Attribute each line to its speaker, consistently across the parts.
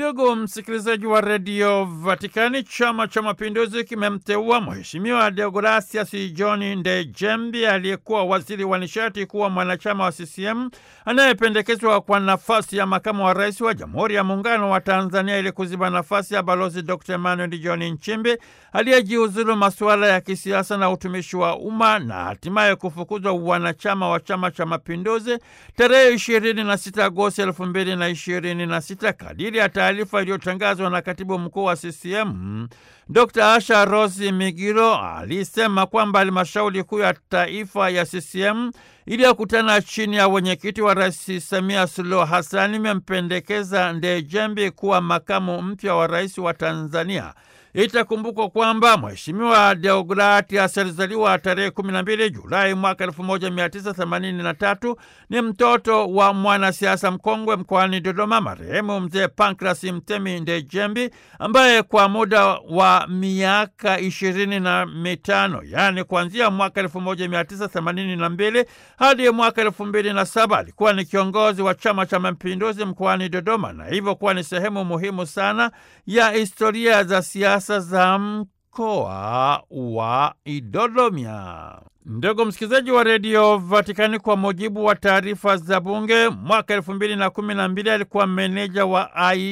Speaker 1: Ndugu msikilizaji wa redio Vatikani, Chama cha Mapinduzi kimemteua Mheshimiwa Deogratias John Ndejembi aliyekuwa waziri wa nishati kuwa mwanachama wa CCM anayependekezwa kwa nafasi ya makamu wa rais wa Jamhuri ya Muungano wa Tanzania ili kuziba nafasi ya Balozi Dr Emmanuel John Nchimbi aliyejiuzulu masuala ya kisiasa na utumishi wa umma na hatimaye kufukuzwa wanachama wa Chama cha Mapinduzi tarehe 26 Agosti 2026 kadiri ya taarifa iliyotangazwa na katibu mkuu wa CCM Dr Asha Rose Migiro alisema kwamba halmashauri kuu ya taifa ya CCM iliyokutana chini ya wenyekiti wa Rais Samia Suluhu Hassan imempendekeza Ndejembi kuwa makamu mpya wa rais wa Tanzania. Itakumbukwa kwamba Mheshimiwa Deogratias alizaliwa tarehe 12 Julai mwaka 1983. Ni mtoto wa mwanasiasa mkongwe mkoani Dodoma, marehemu Mzee Pancras Mtemi Ndejembi, ambaye kwa muda wa miaka ishirini na mitano yaani kuanzia mwaka 1982 hadi mwaka 2007 alikuwa ni kiongozi wa Chama cha Mapinduzi mkoani Dodoma na hivyo kuwa ni sehemu muhimu sana ya historia za siasa za mkoa wa Idodomia. Ndugu msikilizaji wa redio Vatikani, kwa mujibu wa taarifa za Bunge, mwaka elfu mbili na kumi na mbili alikuwa meneja wa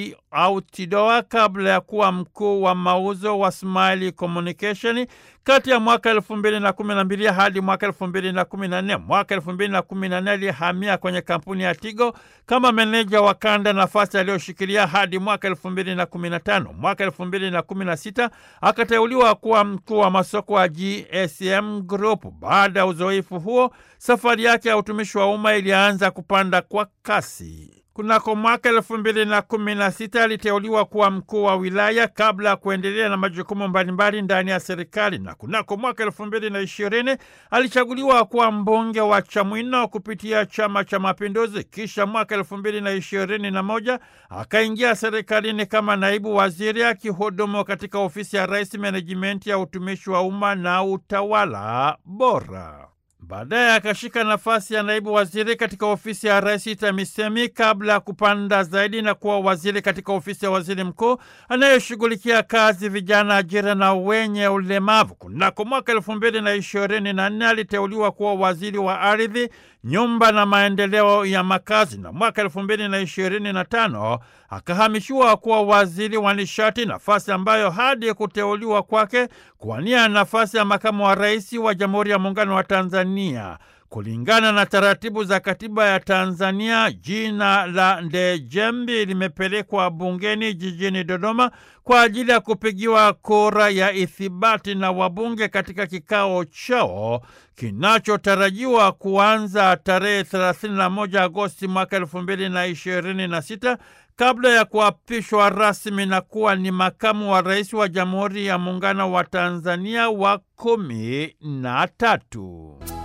Speaker 1: Autidoa kabla ya kuwa mkuu wa mauzo wa Smile Communication kati ya mwaka elfu mbili na kumi na mbili hadi mwaka elfu mbili na kumi na nne. Mwaka elfu mbili na kumi na nne alihamia kwenye kampuni ya Tigo kama meneja wa kanda, nafasi aliyoshikilia hadi mwaka elfu mbili na kumi na tano. Mwaka elfu mbili na kumi na sita akateuliwa kuwa mkuu wa masoko wa GSM Group. Baada ya uzoefu huo, safari yake ya utumishi wa umma ilianza kupanda kwa kasi. Kunako mwaka elfu mbili na kumi na sita aliteuliwa kuwa mkuu wa wilaya kabla ya kuendelea na majukumu mbalimbali ndani ya serikali, na kunako mwaka elfu mbili na ishirini alichaguliwa kuwa mbunge wa Chamwino kupitia Chama cha Mapinduzi. Kisha mwaka elfu mbili na ishirini na moja akaingia serikalini kama naibu waziri akihudumu katika ofisi ya Rais, menejimenti ya utumishi wa umma na utawala bora. Baadaye akashika nafasi ya naibu waziri katika ofisi ya rais TAMISEMI kabla ya kupanda zaidi na kuwa waziri katika ofisi ya waziri mkuu anayeshughulikia kazi, vijana, ajira na wenye ulemavu. Kunako mwaka elfu mbili na ishirini na nne aliteuliwa kuwa waziri wa ardhi, nyumba na maendeleo ya makazi, na mwaka elfu mbili na ishirini na tano akahamishiwa kuwa waziri wa nishati, nafasi ambayo hadi kuteuliwa kwake kuwania nafasi ya makamu wa rais wa Jamhuri ya Muungano wa Tanzania. Kulingana na taratibu za katiba ya Tanzania, jina la Ndejembi limepelekwa bungeni jijini Dodoma kwa ajili ya kupigiwa kura ya ithibati na wabunge katika kikao chao kinachotarajiwa kuanza tarehe 31 Agosti mwaka 2026 kabla ya kuapishwa rasmi na kuwa ni makamu wa rais wa Jamhuri ya Muungano wa Tanzania wa kumi na tatu.